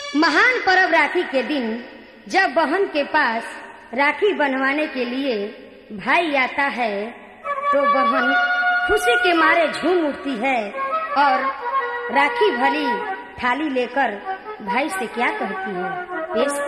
महान पर्व राखी के दिन जब बहन के पास राखी बनवाने के लिए भाई आता है तो बहन खुशी के मारे झूम उठती है और राखी भली थाली लेकर भाई से क्या कहती है पेश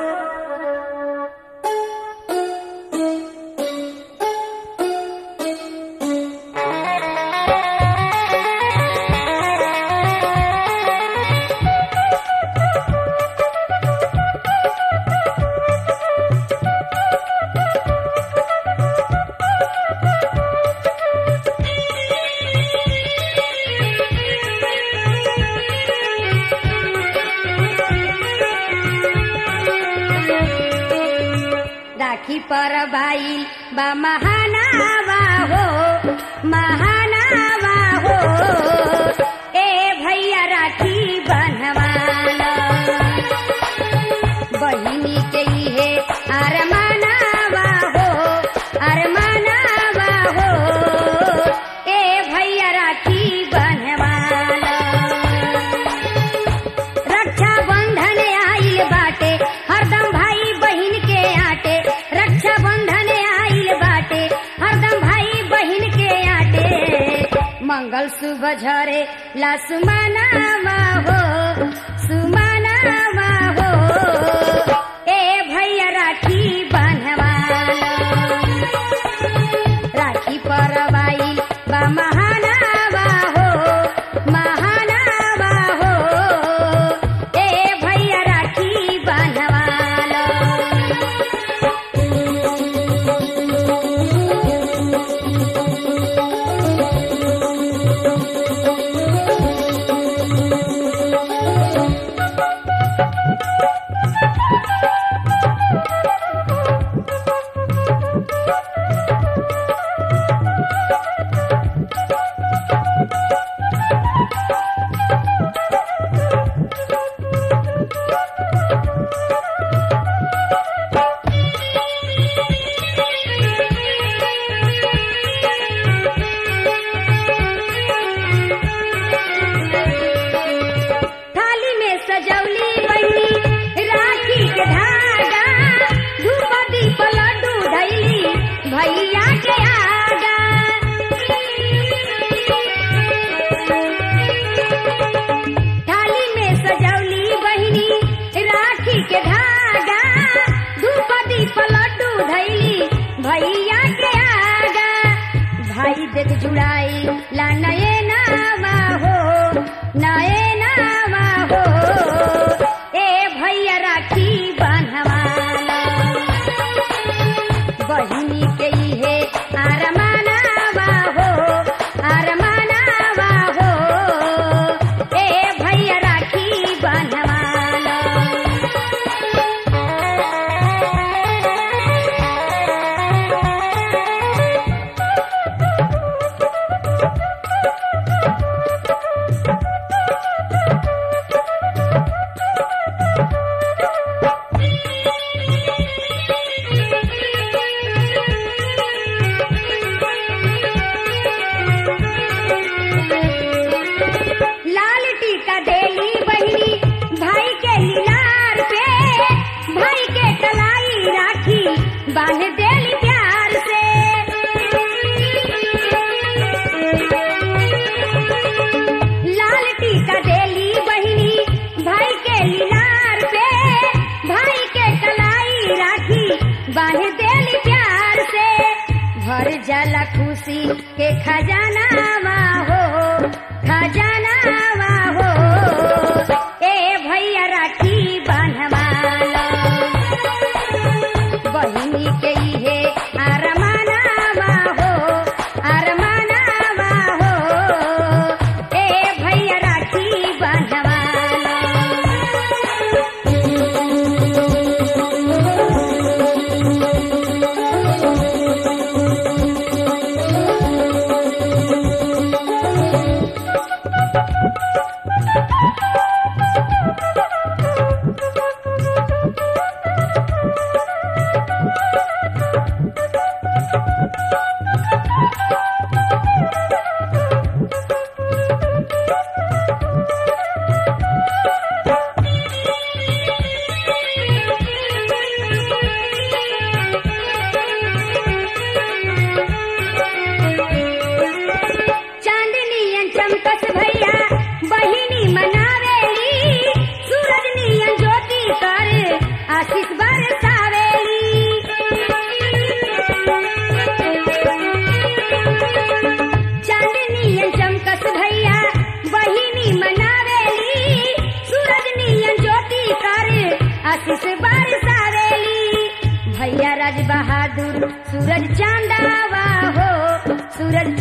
राखी पर भाई बा महानावा हो महानावा हो ए भैया राखी बनवाना बहिनी के लिए अरमानावा हो अरमानावा हो ए भैया राखी बनवाना रक्षा बंधन आइल बाटे हरदम भाई बहिन के आटे रक्षा बंधन आइल बाटे हरदम भाई बहिन के आटे मंगल सुबह झरे ला सुमानावा हो सुमानावा हो ए भैया राखी बंधवाना राखी पर बाई बा महानावा हो महानावा हो ए भैया राखी बंधवाना थाली में सजौली बनी राखी के धागा धूप दीप लड्डू धैली भैया के आगा थाली में सजौली बहिनी राखी के धागा धूप दीप लड्डू धैली भैया के आगा भाई देख जुड़ाई ला नये नामा हो नये नामा हो ए भैया राखी बांधवाना बहिनी के इहे आरमानावा हो आरमानावा हो ए भैया राखी बांधवाना लाल टीका देली बहिनी भाई के लीलार पे भाई के कलाई राखी बांध देली प्यार से लाल टीका देली बहिनी भाई के लीलार पे भाई के कलाई राखी बांध देली प्यार से भर जाला खुशी के खजाना हो खजाना हो ए भैया राखी बांधवाला बहिनी के इहे अरमानावा हो अरमानावा हो ए भैया राखी बांधवाला चमकस भैया बहिनी मनावेली सूरज नियन ज्योति कर आशीष बरसावेली चांदनियन चमकस भैया बहिनी मनावेली सूरज नियन ज्योति कर आशीष बरसावेली भैया राज बहादुर सूरज चांदावा हो सूरज